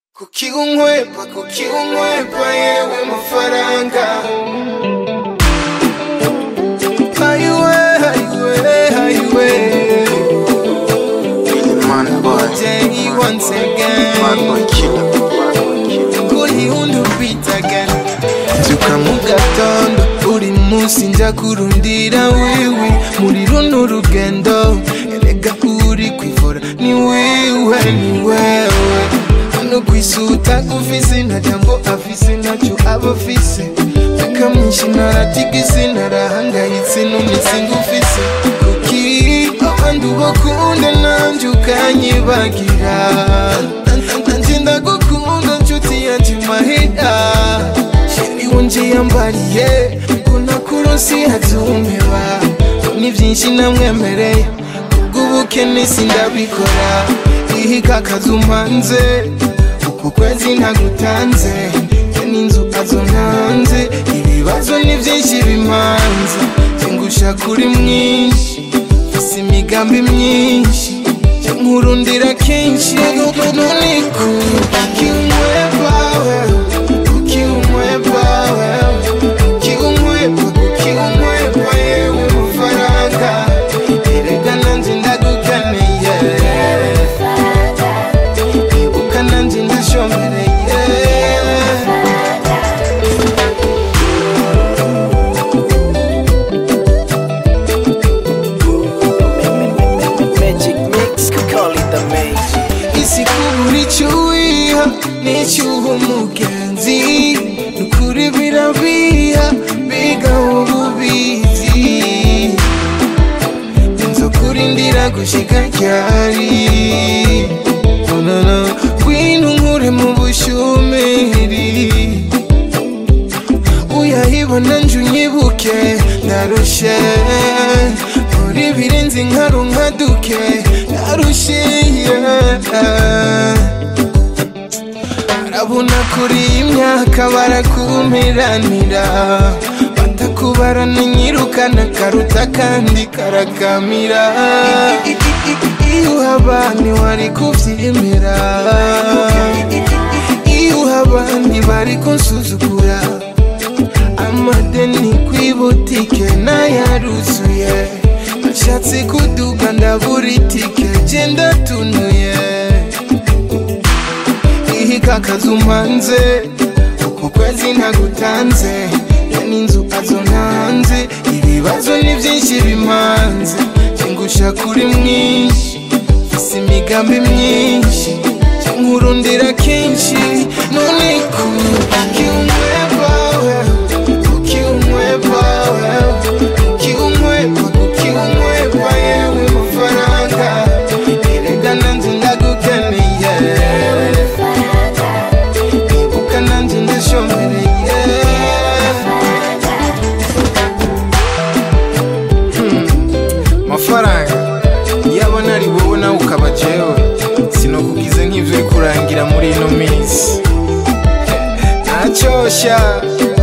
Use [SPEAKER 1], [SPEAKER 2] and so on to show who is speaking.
[SPEAKER 1] kuki unkwepa kuki unkwepa yewe mafaranga hayiwe hayiwe hayiwe
[SPEAKER 2] Man boy,
[SPEAKER 1] Jay once
[SPEAKER 2] man
[SPEAKER 1] again
[SPEAKER 2] boy killer, man boy killer.
[SPEAKER 1] kuri undi beat again nzuka mu gatondo uri munsi njya kurundira wiwi muri runo rugendo erega uri kwivura ni wiwe ni wewe hano ku isi utagufise nta jambo afise ntacyo aba afise reka mwinshi naratigise narahangayitse n'umisi ngufise kuki abandi ubakunda nanjye ukanyibagira nanjye ndagukunda nshuti yanjye mahera sheri wonje yambariye ngo nakurosi hazumeba ni byinshi namwemereye kubw'ubukene sindabikora ihika akazu mpanze uku kwezi ntagutanze njye n'inzu azo ntanze ibibazo ni byinshi bimanze ngusha kuri mwinshi mfise imigambi myinshi njye nkurundira kenshi none kuki unkwepa wewe kuki unkwepa wewe kuki unkwepa kuki unkwepa yewe mafaranga erega nanje ndagukeneye ibuka nanje ndashombereye
[SPEAKER 3] Magic mix, could call it the magic.
[SPEAKER 1] isi kubura icyo wiha n'icyuha umugenzi nukuri birabiha biga ububizi inzo kurindira gushika ryari onana ngwino nkure mu bushumeri uyahibona nje unyibuke ndarushe muri birenze inkaro nka duke ndarushe yeah. arabona kuri iyi myaka barakumiranira batakubarana nyirukana karuta kandi karakamira iyo uhabani wari kubyemera iyo uhabandi bari kunsuzugura amadeni kw'ibutike nayaruzuye ashatse kuduga ndabura itike genda tunuye ihika akazu mpanze uku kwezi ntagutanze ya n'inzu azo ntanze ibibazo ni byinshi bimanze ngusha kuri mwinshi mfise imigambi myinshi nkurundira kenshi none kuki unkwepa wewe kuki unkwepa wewe kuki unkwepa kuki unkwepa yewe mafaranga erega nanje ndagukeneye ibuka nanje ndashombereye mafaranga yaba nari wowe nawe ukaba jewe sinokugize nk'ivyo uri kurangira muri ino minsi ntacyosha